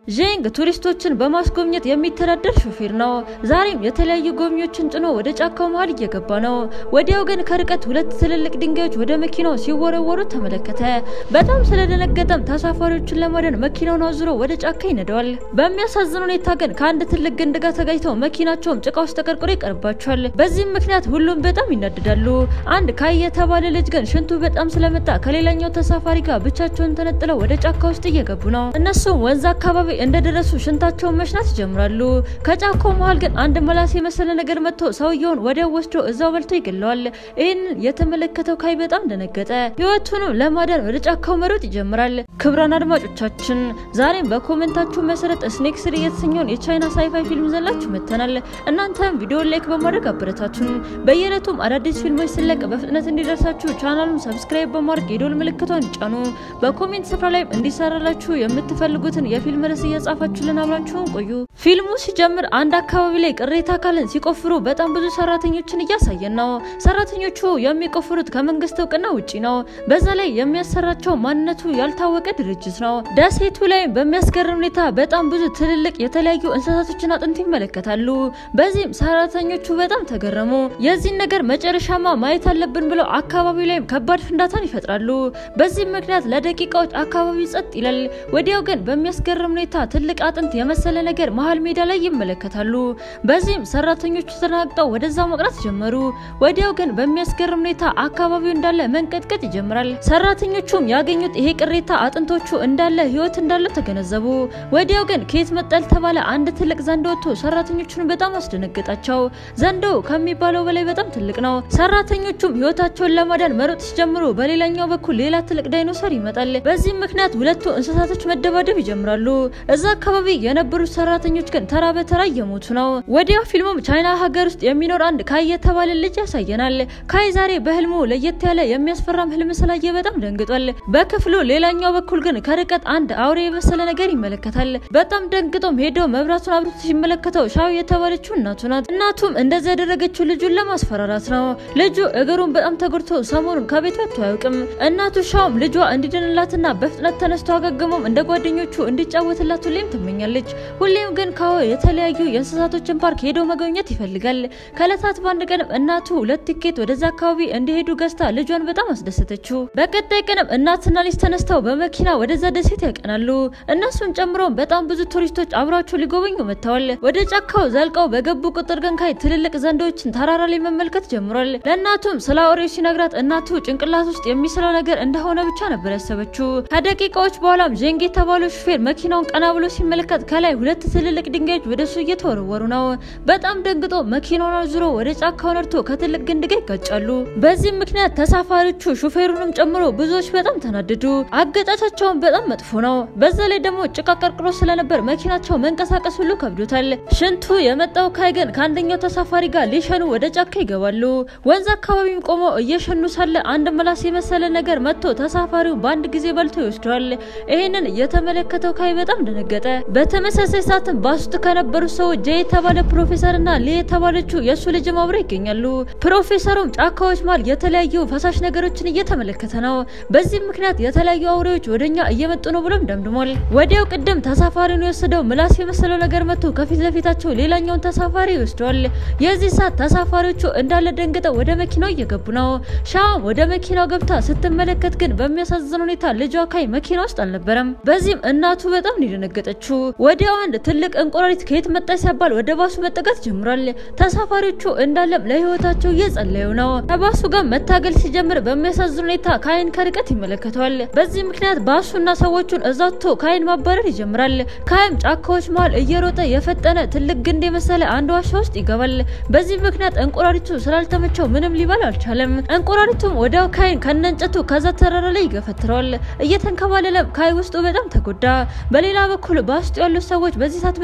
ዤንግ ቱሪስቶችን በማስጎብኘት የሚተዳደር ሾፌር ነው። ዛሬም የተለያዩ ጎብኚዎችን ጭኖ ወደ ጫካው መሀል እየገባ ነው። ወዲያው ግን ከርቀት ሁለት ትልልቅ ድንጋዮች ወደ መኪናው ሲወረወሩ ተመለከተ። በጣም ስለደነገጠም ተሳፋሪዎችን ለማዳን መኪናውን አዙሮ ወደ ጫካ ይነደዋል። በሚያሳዝን ሁኔታ ግን ከአንድ ትልቅ ግንድ ጋር ተጋጭተው መኪናቸውም ጭቃ ውስጥ ተቀርቅሮ ይቀርባቸዋል። በዚህም ምክንያት ሁሉም በጣም ይናደዳሉ። አንድ ካይ የተባለ ልጅ ግን ሽንቱ በጣም ስለመጣ ከሌላኛው ተሳፋሪ ጋር ብቻቸውን ተነጥለው ወደ ጫካ ውስጥ እየገቡ ነው። እነሱም ወንዝ አካባቢ እንደደረሱ ሽንታቸውን መሽናት ይጀምራሉ። ከጫካው መሀል ግን አንድ መላስ የመሰለ ነገር መጥቶ ሰውየውን ወዲያው ወስዶ እዛው በልቶ ይገለዋል። ይህንን የተመለከተው ካይ በጣም ደነገጠ። ህይወቱንም ለማዳን ወደ ጫካው መሮጥ ይጀምራል። ክብራን አድማጮቻችን ዛሬም በኮሜንታችሁ መሰረት ስኔክ ስሪ የተሰኘውን የቻይና ሳይፋይ ፊልም ዘላችሁ መጥተናል። እናንተም ቪዲዮ ላይክ በማድረግ አበረታቱን። በየዕለቱም አዳዲስ ፊልሞች ስለቅ በፍጥነት እንዲደርሳችሁ ቻናሉን ሰብስክራይብ በማድረግ የዶል ምልክቷን ይጫኑ። በኮሜንት ስፍራ ላይ እንዲሰራላችሁ የምትፈልጉትን የፊልም ርዕስ እየጻፋችሁልን አብራችሁን ቆዩ። ፊልሙ ሲጀምር አንድ አካባቢ ላይ ቅሬታ አካልን ሲቆፍሩ በጣም ብዙ ሰራተኞችን እያሳየን ነው። ሰራተኞቹ የሚቆፍሩት ከመንግስት እውቅና ውጪ ነው። በዛ ላይ የሚያሰራቸው ማንነቱ ያልታወቀ ድርጅት ነው። ደሴቱ ላይ በሚያስገርም ሁኔታ በጣም ብዙ ትልልቅ የተለያዩ እንስሳቶችን አጥንት ይመለከታሉ። በዚህም ሰራተኞቹ በጣም ተገረሙ። የዚህን ነገር መጨረሻማ ማየት አለብን ብለው አካባቢው ላይም ከባድ ፍንዳታን ይፈጥራሉ። በዚህም ምክንያት ለደቂቃዎች አካባቢው ጸጥ ይላል። ወዲያው ግን በሚያስገርም ሁኔታ ትልቅ አጥንት የመሰለ ነገር መሀል ሜዳ ላይ ይመለከታሉ። በዚህም ሰራተኞቹ ተናግጠው ወደዛ መቅራት ጀመሩ። ወዲያው ግን በሚያስገርም ሁኔታ አካባቢው እንዳለ መንቀጥቀጥ ይጀምራል። ሰራተኞቹም ያገኙት ይሄ ቅሬታ አጥንቶቹ እንዳለ ህይወት እንዳለው ተገነዘቡ። ወዲያው ግን ከየት መጣ ያልተባለ አንድ ትልቅ ዘንዶ ወጥቶ ሰራተኞቹን በጣም አስደነገጣቸው። ዘንዶው ከሚባለው በላይ በጣም ትልቅ ነው። ሰራተኞቹም ህይወታቸውን ለማዳን መሮጥ ሲጀምሩ በሌላኛው በኩል ሌላ ትልቅ ዳይኖሰር ይመጣል። በዚህም ምክንያት ሁለቱ እንስሳቶች መደባደብ ይጀምራሉ። እዛ አካባቢ የነበሩት ሰራተኞች ግን ተራ በተራ እየሞቱ ነው። ወዲያው ፊልሙም ቻይና ሀገር ውስጥ የሚኖር አንድ ካይ የተባለ ልጅ ያሳየናል። ካይ ዛሬ በህልሙ ለየት ያለ የሚያስፈራም ህልም ስላየ በጣም ደንግጧል። በክፍሉ ሌላኛው በኩል ግን ከርቀት አንድ አውሬ የመሰለ ነገር ይመለከታል። በጣም ደንግጦም ሄደው መብራቱን አብርቶ ሲመለከተው ሻው የተባለችው እናቱ ናት። እናቱም እንደዛ ያደረገችው ልጁን ለማስፈራራት ነው። ልጁ እግሩን በጣም ተጎድቶ ሰሞኑን ከቤት ወጥቶ አያውቅም። እናቱ ሻውም ልጇ እንዲድንላትና በፍጥነት ተነስቶ አገግሞም እንደ ጓደኞቹ እንዲጫወትላት ሁሌም ትመኛለች። ሁሌም ግን ካዎ የተለያዩ የእንስሳቶችን ፓርክ ሄዶ መጎብኘት ይፈልጋል። ከእለታት በአንድ ቀንም እናቱ ሁለት ቲኬት ወደዛ አካባቢ እንዲሄዱ ገዝታ ልጇን በጣም አስደሰተችው። በቀጣይ ቀንም እናትና ልጅ ተነስተው በመኪና ወደዛ ደሴት ያቀናሉ። እነሱን ጨምሮ በጣም ብዙ ቱሪስቶች አብሯቸው ሊጎበኙ መጥተዋል። ወደ ጫካው ዘልቀው በገቡ ቁጥር ግን ካይ ትልልቅ ዘንዶችን ተራራ ላይ መመልከት ጀምሯል። ለእናቱም ስለ አውሬው ሲነግራት እናቱ ጭንቅላት ውስጥ የሚስለው ነገር እንደሆነ ብቻ ነበር ያሰበችው። ከደቂቃዎች በኋላም ዤንግ የተባለው ሹፌር መኪናውን ቀና ብሎ ሲመለከት ከላይ ሁለት ትልልቅ ድንጋዮች ወደሱ እየተወረወሩ ነው። በጣም ደንግጦ መኪናውን አዙሮ ወደ ጫካው ነድቶ ከትልቅ ግንድ ጋር ይጋጫሉ። በዚህም ምክንያት ተሳፋሪዎቹ ሹፌሩንም ጨምሮ ብዙዎች በጣም ተናደዱ። አገጫቻቸውን በጣም መጥፎ ነው። በዛ ላይ ደግሞ ጭቃ ቀርቅሮ ስለነበር መኪናቸው መንቀሳቀስ ሁሉ ከብዶታል። ሽንቱ የመጣው ካይ ግን ከአንደኛው ተሳፋሪ ጋር ሊሸኑ ወደ ጫካ ይገባሉ። ወንዝ አካባቢም ቆመው እየሸኑ ሳለ አንድ ምላስ የመሰለ ነገር መጥቶ ተሳፋሪው በአንድ ጊዜ በልቶ ይወስደዋል። ይህንን የተመለከተው ካይ በጣም ደነገጠ። በተመሳሳይ ሰዓትም ባስ ውስጥ ከነበሩት ሰዎች ጄ የተባለ ፕሮፌሰርና ሊ የተባለችው የእሱ ልጅም አብረው ይገኛሉ። ፕሮፌሰሩም ጫካዎች መሃል የተለያዩ ፈሳሽ ነገሮችን እየተመለከተ ነው። በዚህም ምክንያት የተለያዩ አውሬዎች ወደኛ እየመጡ ነው ብሎም ደምድሟል። ወዲያው ቅድም ተሳፋሪውን የወሰደው ምላስ የመሰለው ነገር መጥቶ ከፊት ለፊታቸው ሌላኛውን ተሳፋሪ ይወስደዋል። የዚህ ሰዓት ተሳፋሪዎቹ እንዳለ ደንግጠው ወደ መኪናው እየገቡ ነው። ሻም ወደ መኪናው ገብታ ስትመለከት ግን በሚያሳዝን ሁኔታ ልጇ ካይ መኪና ውስጥ አልነበረም። በዚህም እናቱ በጣም ነው የደነገጠችው። ወዲያው አንድ ትልቅ እንቁራሪት ከየት መጣ ሲባል ወደ ባሱ መጠጋት ጀምሯል። ተሳፋሪዎቹ እንዳለም ለህይወታቸው እየጸለዩ ነው። ከባሱ ጋር መታገል ሲጀምር በሚያሳዝን ሁኔታ ካይን ከርቀት ይመለከተዋል። በዚህ ምክንያት ባሱና ሰዎቹን እዛቶ ካይን ማባረር ይጀምራል። ካይም ጫካዎች መሃል እየሮጠ የፈጠነ ትልቅ ግንድ የመሰለ አንድ ዋሻ ውስጥ ይገባል። በዚህ ምክንያት እንቁራሪቱ ስላልተመቸው ምንም ሊባል አልቻለም። እንቁራሪቱም ወዲያው ካይን ከነንጨቱ ከዛ ተራራ ላይ ይገፈትረዋል። እየተንከባለለም ካይ ውስጡ በጣም ተጎዳ። በሌላ በኩል በውስጡ ያሉት ሰዎች በዚህ ሰዓት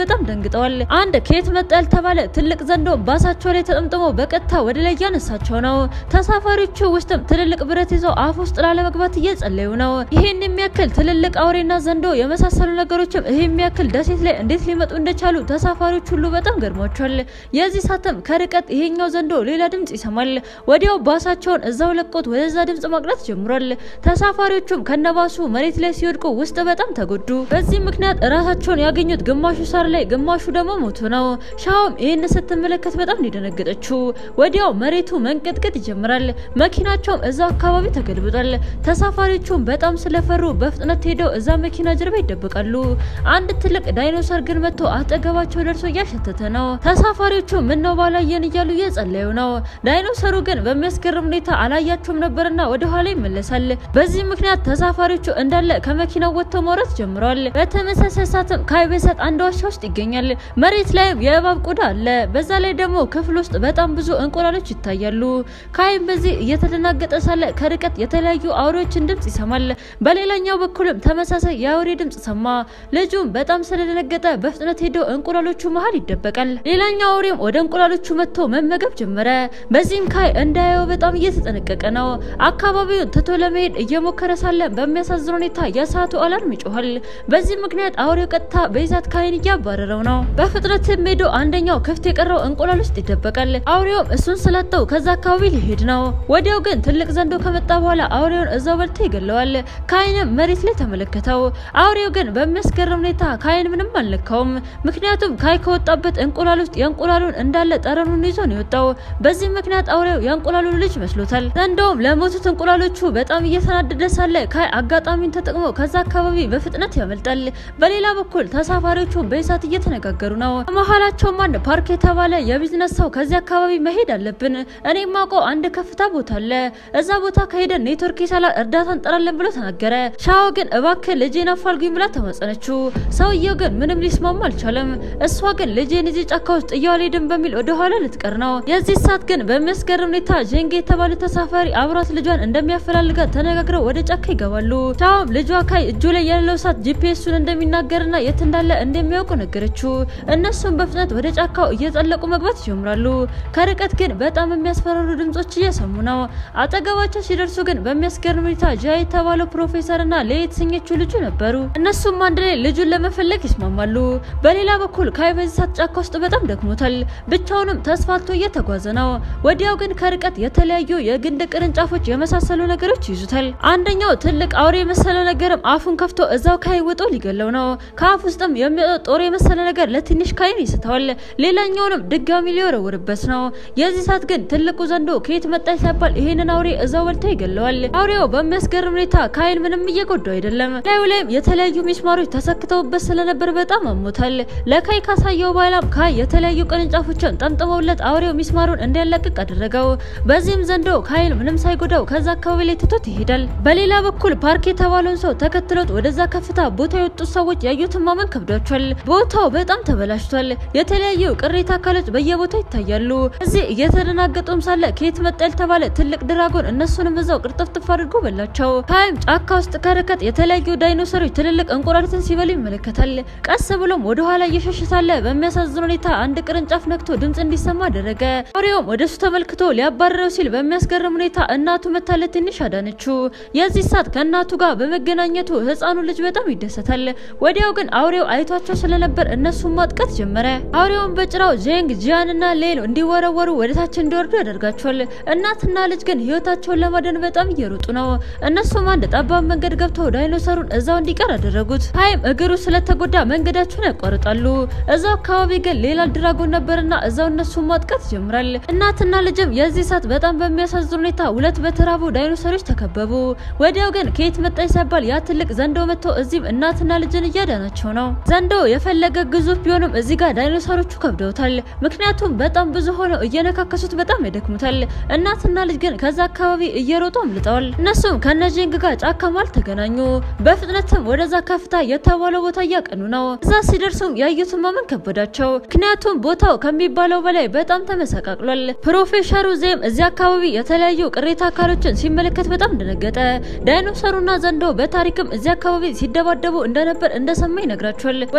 በጣም ደንግጠዋል። አንድ ከየት መጣ ያልተባለ ትልቅ ዘንዶ ባሳቸው ላይ ተጠምጥሞ በቀጥታ ወደ ላይ እያነሳቸው ነው። ተሳፋሪዎቹ ውስጥም ትልልቅ ብረት ይዘው አፍ ውስጥ ላለመግባት እየጸለዩ ነው። ይሄን የሚያክል ትልልቅ አውሬና ዘንዶ የመሳሰሉ ነገሮችም ይሄ የሚያክል ደሴት ላይ እንዴት ሊመጡ እንደቻሉ ተሳፋሪዎች ሁሉ በጣም ገርሟቸዋል። የዚህ ሳትም ከርቀት ይሄኛው ዘንዶ ሌላ ድምጽ ይሰማል። ወዲያው ባሳቸውን እዛው ለቆት ወደዛ ድምጽ ማቅናት ጀምሯል። ተሳፋሪዎቹም ከነባሱ መሬት ላይ ሲወድቁ ውስጥ በጣም ተጎዱ። በዚህ ምክንያት ራሳቸውን ያገኙት ግማሹ ሳር ላይ፣ ግማሹ ደግሞ ሞቱ ነው። ሻውም ይህን ስትመለከት በጣም እንደደነገጠችው ወዲያው መሬቱ መንቀጥቀጥ ይጀምራል። መኪናቸውም እዛው አካባቢ ተገልብጧል። ተሳፋሪዎቹም በጣም ስለፈሩ በፍጥነት ሄደው እዛ መኪና ጀርባ ይደበቃሉ። አንድ ትልቅ ዳይኖሰር ግን መጥቶ አጠገባቸው ደርሶ እያሸተተ ነው። ተሳፋሪዎቹ ምን ነው ባላየን እያሉ እየጸለዩ ነው። ዳይኖሰሩ ግን በሚያስገርም ሁኔታ አላያቸውም ነበርና ወደ ኋላ ይመለሳል። በዚህ ምክንያት ተሳፋሪዎቹ እንዳለ ከመኪናው ወጥተው መውረድ ጀምረዋል። በተመሳሳይ ሰዓትም ካይቤሰጥ አንድ ዋሻ ውስጥ ይገኛል። መሬት ላይም የእባብ ቆዳ አለ። በዛ ላይ ደግሞ ክፍል ውስጥ በጣም ብዙ እንቁላሎች ይታያሉ። ካይም በዚህ እየተደናገጠ ሳለ ከርቀት የተለያዩ አውሬዎችን ድምጽ ይሰማል። በሌላኛው በኩልም ተመሳሳይ የአውሬ ድምጽ ሰማ። ልጁም በጣም ስለደነገጠ በፍጥነት ሄዶ እንቁላሎቹ መሀል ይደበቃል። ሌላኛው አውሬም ወደ እንቁላሎቹ መጥቶ መመገብ ጀመረ። በዚህም ካይ እንዳያየው በጣም እየተጠነቀቀ ነው። አካባቢውን ትቶ ለመሄድ እየሞከረ ሳለ በሚያሳዝን ሁኔታ የሰዓቱ አላርም ይጮኋል። በዚህ ምክንያት አውሬው ቀጥታ በይዛት ካይን እያባረረው ነው። በፍጥነትም ሄዶ አንደኛው ክፍት የቀረው እንቁላል ውስጥ ይደበቃል። አውሬውም እሱን ስላጠው ከዛ አካባቢ ሊሄድ ነው። ወዲያው ግን ትልቅ ዘንዶ ከመጣ በኋላ አውሬውን እዛው በልቶ ይገለዋል። ካይንም መሬት ላይ ተመለከተው። አውሬው ግን በሚያስገርም ሁኔታ ካይን ምንም አልነካውም። ምክንያቱም ካይ ከወጣበት እንቁላል ውስጥ የእንቁላሉን እንዳለ ጠረኑን ይዞ ነው የወጣው። በዚህ ምክንያት አውሬው የእንቁላሉን ልጅ መስሎታል። ዘንዶውም ለሞቱት እንቁላሎቹ በጣም እየተናደደ ሳለ ካይ አጋጣሚውን ተጠቅሞ ከዛ አካባቢ በፍጥነት ያመልጣል። በሌላ በኩል ተሳፋሪዎቹ በእሳት እየተነጋገሩ ነው። መሀላቸውም አንድ ፓርክ የተባለ የቢዝነስ ሰው ከዚህ አካባቢ መሄድ አለብን፣ እኔ ማውቀው አንድ ከፍታ ቦታ አለ፣ እዛ ቦታ ከሄደን ኔትወርክ ይሰላል፣ እርዳታ እንጠራለን ብሎ ተናገረ። ሻዎ ግን እባክህ ልጄን አፋልጉኝ ብላ ተማጸነችው። ሰውየው ግን ምንም ሊስማማ አልቻለም። እሷ ግን ልጄን እዚህ ጫካ ውስጥ ጥያው አልሄድም በሚል ወደኋላ ልትቀር ነው። የዚህ ሰዓት ግን በሚያስገርም ሁኔታ ዤንጌ የተባለ ተሳፋሪ አብሯት ልጇን እንደሚያፈላልጋት ተነጋግረው ወደ ጫካ ይገባሉ። ሻውም ልጇ ካይ እጁ ላይ ያለው ሰዓት ጂፒኤሱን እንደሚናገርና የት እንዳለ እንደሚያውቁ ነገረችው። እነሱም በፍጥነት ወደ ጫካው እየጠለቁ መግባት ይጀምራሉ። ከርቀት ግን በጣም የሚያስፈራሩ ድምጾች እየሰሙ ነው። አጠገባቸው ሲደርሱ ግን በሚያስገርም ሁኔታ ጃ የተባለው ፕሮፌሰርና ሌ የተሰኘችው ልጁ ነበሩ። እነሱም አንድ ላይ ልጁን ለመፈለግ ይስማማሉ። በሌላ በኩል ካይ በዚህ ሰዓት ጫካ ውስጥ በጣም ደክሞታል። ብቻውንም ተስፋልቶ እየተጓዘ ነው። ወዲያው ግን ከርቀት የተለያዩ የግንድ ቅርንጫፎች የመሳሰሉ ነገሮች ይዙታል። አንደኛው ትልቅ አውሬ የመሰለ ነገርም አፉን ከፍቶ እዛው ካይ ውጦ ሊገለው ነው። ከአፍ ውስጥም የሚወጣው ጦር የመሰለ ነገር ለትንሽ ካይን ይስተዋል። ሌላኛውንም ድጋሚ ሊወረውርበት ነው። የዚህ ሰዓት ግን ትልቁ ዘንዶ ከየት መጣች ሳይባል ይሄንን አውሬ እዛው በልቶ ይገለዋል። አውሬው በሚያስገርም ሁኔታ ካይን ምንም እየጎዳው አይደለም። ላዩ ላይም የተለያዩ ሚስማሮች ተሰክተውበት ስለነበር በጣም አሞታል። ለካይ ካሳየው በኋላም ካይ የተለያዩ ቅርንጫፎችን ጠምጥመውለት አውሬው ሚስማሩን እንዲያላቅቅ አደረገው። በዚህም ዘንዶ ካይን ምንም ሳይጎዳው ከዛ አካባቢ ላይ ትቶት ይሄዳል። በሌላ በኩል ፓርክ የተባለውን ሰው ተከትሎት ወደዛ ከፍታ ቦታ የወጡት ሰዎች ያዩትን ማመን ከብዷቸዋል። ቦታው በጣም ተበላሽቷል። የተለያዩ ቅሪተ አካሎች በየቦታው ይታያሉ። እዚህ እየተደናገጡም ሳለ ከየት መጣ ያልተባለ ትልቅ ድራጎን እነሱንም እዛው ቅርጥፍጥፍ አድርጎ በላቸው። ካይም ጫካ ውስጥ ከርቀት የተለያዩ ዳይኖሰሮች ትልልቅ እንቁራሪትን ሲበሉ ይመለከታል። ቀስ ብሎም ወደ ኋላ እየሸሸ ሳለ በሚያሳዝን ሁኔታ አንድ ቅርንጫፍ ነክቶ ድምጽ እንዲሰማ አደረገ። አውሬውም ወደሱ ተመልክቶ ሊያባረረው ሲል በሚያስገርም ሁኔታ እናቱ መታለት ትንሽ አዳነችው። የዚህ ሰዓት ከእናቱ ጋር በመገናኘቱ ህፃኑ ልጅ በጣም ይደሰታል። ወዲያው ግን አውሬው አይቷቸው ስለነበር እነሱን ማጥቀት ጀመረ። አውሬውን በጭራው ጄንግ ጂያን እና ሌሎ እንዲወረወሩ ወደታች እንዲወርዱ ያደርጋቸዋል። እናትና ልጅ ግን ህይወታቸውን ለማደን በጣም እየሮጡ ነው። እነሱም አንድ ጠባብ መንገድ ገብተው ዳይኖሰሩን እዛው እንዲቀር አደረጉት። ሀይም እግሩ ስለተጎዳ መንገዳቸውን ያቋርጣሉ። እዛው አካባቢ ግን ሌላ ድራጎን ነበርና እዛው እነሱን ማጥቀት ይጀምራል። እናትና ልጅም የዚህ ሰዓት በጣም በሚያሳዝን ሁኔታ ሁለት በተራቡ ዳይኖሰሮች ተከበቡ። ወዲያው ግን ከየት መጣች ሳይባል ያ ትልቅ ዘንዶ መጥቶ እዚህም እናትና ልጅን እያዳናቸው ነው። ዘንዶ የፈለገ ግዙፍ ቢሆንም እዚህ ጋር ዳይኖሰሮቹ ከብደውታል። ምክንያቱም በጣም ብዙ ሆነው እየነካከሱት በጣም ያደክሙታል። እናትና ልጅ ግን ከዛ አካባቢ እየሮጡ አምልጠዋል። እነሱም ከነጄንግ ጋር ጫካ መሃል ተገናኙ። በፍጥነትም ወደዛ ከፍታ የተባለው ቦታ እያቀኑ ነው። እዛ ሲደርሱም ያዩትን ማመን ከበዳቸው። ምክንያቱም ቦታው ከሚባለው በላይ በጣም ተመሰቃቅሏል። ፕሮፌሰሩ ዜም እዚህ አካባቢ የተለያዩ ቅሬታ አካሎችን ሲመለከት በጣም እንደነገጠ ዳይኖሰሩና ዘንዶ በታሪክም እዚህ አካባቢ ሲደባደቡ እንደነበር እንደሰማ ይነግራቸዋል። ወዲያውም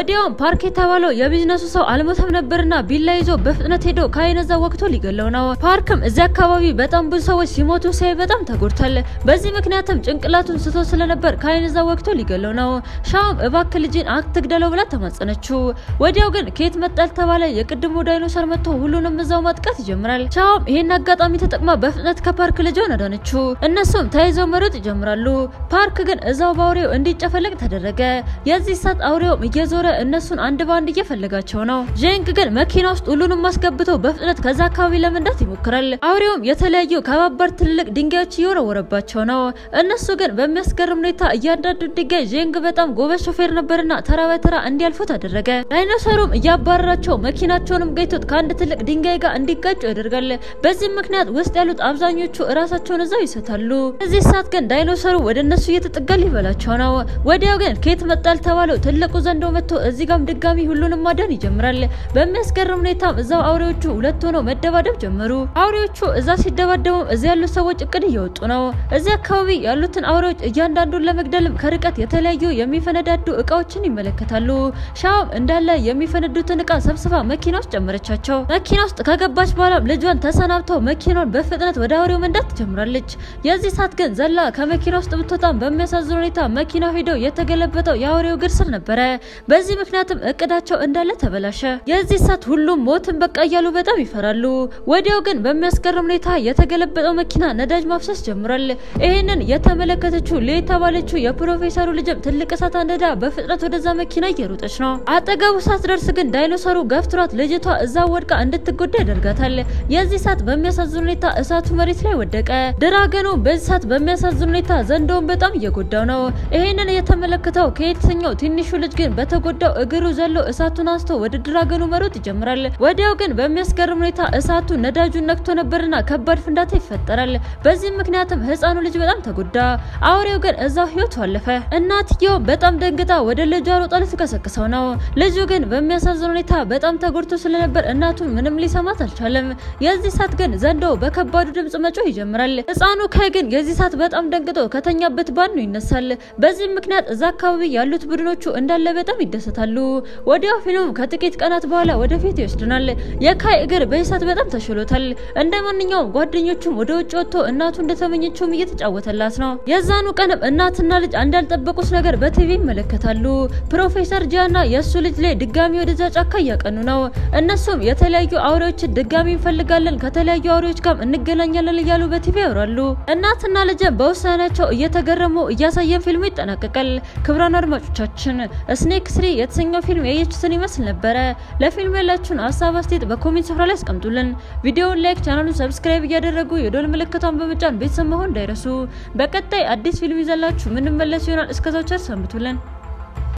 ፓርክ የተባለው የቢዝነሱ ሰው አልሞተም ነበርና ቢላ ይዞ በፍጥነት ሄዶ ከአይነዛ ወቅቶ ሊገለው ነው። ፓርክም እዚያ አካባቢ በጣም ብዙ ሰዎች ሲሞቱ ሲያይ በጣም ተጎድቷል። በዚህ ምክንያትም ጭንቅላቱን ስቶ ስለነበር ከአይነዛ ወቅቶ ሊገለው ነው። ሻውም እባክህ ልጅን አትግደለው ብላ ተማጸነችው። ወዲያው ግን ከየት መጣል ተባለ የቅድሙ ዳይኖሰር መጥቶ ሁሉንም እዛው ማጥቃት ይጀምራል። ሻውም ይሄን አጋጣሚ ተጠቅማ በፍጥነት ከፓርክ ልጇን አዳነችው። እነሱም ተያይዘው መሮጥ ይጀምራሉ። ፓርክ ግን እዛው በአውሬው እንዲጨፈለቅ ተደረገ። የዚህ ሰዓት አውሬውም እየዞረ እነሱን አንድ በአንድ እየፈለጋቸው ነው። ጄንግ ግን መኪና ውስጥ ሁሉንም አስገብቶ በፍጥነት ከዛ አካባቢ ለመንዳት ይሞክራል። አውሬውም የተለያዩ ከባባድ ትልልቅ ድንጋዮች እየወረወረባቸው ነው። እነሱ ግን በሚያስገርም ሁኔታ እያንዳንዱ ድንጋይ ጄንግ በጣም ጎበዝ ሾፌር ነበርና ተራ በተራ እንዲያልፉት አደረገ። ዳይኖሰሩም እያባረራቸው መኪናቸውንም ገይቶት ከአንድ ትልቅ ድንጋይ ጋር እንዲጋጩ ያደርጋል። በዚህም ምክንያት ውስጥ ያሉት አብዛኞቹ እራሳቸውን እዛው ይሰታሉ። እዚህ ሰዓት ግን ዳይኖሰሩ ወደ እነሱ እየተጠጋ ሊበላቸው ነው። ወዲያው ግን ከየት መጣል ተባለው ትልቁ ዘንዶ መጥቶ እዚህ ጋም ድጋሚ ሁሉንም ማዳን ይጀምራል። በሚያስገርም ሁኔታም እዛው አውሬዎቹ ሁለት ሆነው መደባደብ ጀመሩ። አውሬዎቹ እዛ ሲደባደቡም እዚህ ያሉት ሰዎች እቅድ እየወጡ ነው። እዚህ አካባቢ ያሉትን አውሬዎች እያንዳንዱን ለመግደልም ከርቀት የተለያዩ የሚፈነዳዱ እቃዎችን ይመለከታሉ። ሻውም እንዳለ የሚፈነዱትን እቃ ሰብስባ መኪና ውስጥ ጨመረቻቸው። መኪና ውስጥ ከገባች በኋላም ልጇን ተሰናብተው መኪናውን በፍጥነት ወደ አውሬው መንዳት ትጀምራለች። የዚህ ሰዓት ግን ዘላ ከመኪና ውስጥ ብትወጣም በሚያሳዝን ሁኔታ መኪናው ሄዶ የተገለበጠው የአውሬው እግር ስር ነበረ። በዚህ ምክንያትም እቅዳቸው እንዳለ ተበላሸ። የዚህ ሰዓት ሁሉም ሞትን በቃ እያሉ በጣም ይፈራሉ። ወዲያው ግን በሚያስገርም ሁኔታ የተገለበጠው መኪና ነዳጅ ማፍሰስ ጀምሯል። ይህንን የተመለከተችው ሌ የተባለችው የፕሮፌሰሩ ልጅም ትልቅ እሳት አንደዳ በፍጥነት ወደዛ መኪና እየሮጠች ነው። አጠገቡ ሳትደርስ ግን ዳይኖሰሩ ገፍትሯት ልጅቷ እዛ ወድቃ እንድትጎዳ ያደርጋታል። የዚህ ሰዓት በሚያሳዝን ሁኔታ እሳቱ መሬት ላይ ወደቀ። ድራገኑ በዚህ ሰዓት በሚያሳዝን ሁኔታ ዘንዶውን በጣም እየጎዳው ነው። ይህንን የተመለከተው ከየትኛው ትንሹ ልጅ ግን በተጎዳው እግሩ ዘሎ እሳቱን አንስቶ ወደ ድራገኑ መሮጥ ይጀምራል። ወዲያው ግን በሚያስገርም ሁኔታ እሳቱ ነዳጁን ነክቶ ነበርና ከባድ ፍንዳታ ይፈጠራል። በዚህም ምክንያትም ህፃኑ ልጅ በጣም ተጎዳ። አውሬው ግን እዛው ህይወቱ አለፈ። እናትየው በጣም ደንግጣ ወደ ልጇ ሮጣ ልትቀሰቅሰው ነው። ልጁ ግን በሚያሳዝን ሁኔታ በጣም ተጎድቶ ስለነበር እናቱን ምንም ሊሰማት አልቻለም። የዚህ ሰዓት ግን ዘንዶ በከባዱ ድምጽ መጮህ ይጀምራል። ህፃኑ ካይ ግን የዚህ ሰዓት በጣም ደንግጦ ከተኛበት ባኑ ይነሳል። በዚህም ምክንያት እዛ አካባቢ ያሉት ቡድኖቹ እንዳለ በጣም ይደሰታሉ። ወዲያው ፊልም ከጥቂት ቀናት በኋላ ወደፊት ይወስድናል። የካይ እግር በዚህ ሰዓት በጣም ተሽሎታል። እንደ ማንኛውም ጓደኞቹም ወደ ውጭ ወጥቶ እናቱ እንደተመኘችውም እየተጫወተላት ነው። የዛኑ ቀንም እናትና ልጅ አንድ ያልጠበቁት ነገር በቲቪ ይመለከታሉ። ፕሮፌሰር ጂያና የእሱ ልጅ ላይ ድጋሚ ወደዛ ጫካ እያቀኑ ነው። እነሱም የተለያዩ አውሬዎችን ድጋሚ እንፈልጋለን፣ ከተለያዩ አውሬዎች ጋር እንገናኛለን እያሉ በቲቪ ያወራሉ። እናትና ልጅም በውሳኔያቸው እየተገረሙ እያሳየን ፊልሙ ይጠናቀቃል። ክቡራን አድማጮቻችን ስኔክ ስሪ የተሰኘው ፊልም ያየችሁትን ይመስል ነበረ። ለፊልሙ ያላችሁን ሀሳብ አስተያየት በኮሜንት ስፍራ ላይ አስቀምጡልን። ቪዲዮውን ላይክ፣ ቻናሉን ሰብስክራይብ እያደረጉ የዶል ምልክቷን በመጫን ቤተሰብ መሆን እንዳይረሱ። በቀጣይ አዲስ ፊልም ይዘላችሁ ምንመለስ ይሆናል። እስከዛው ቸር ሰንብቱልን።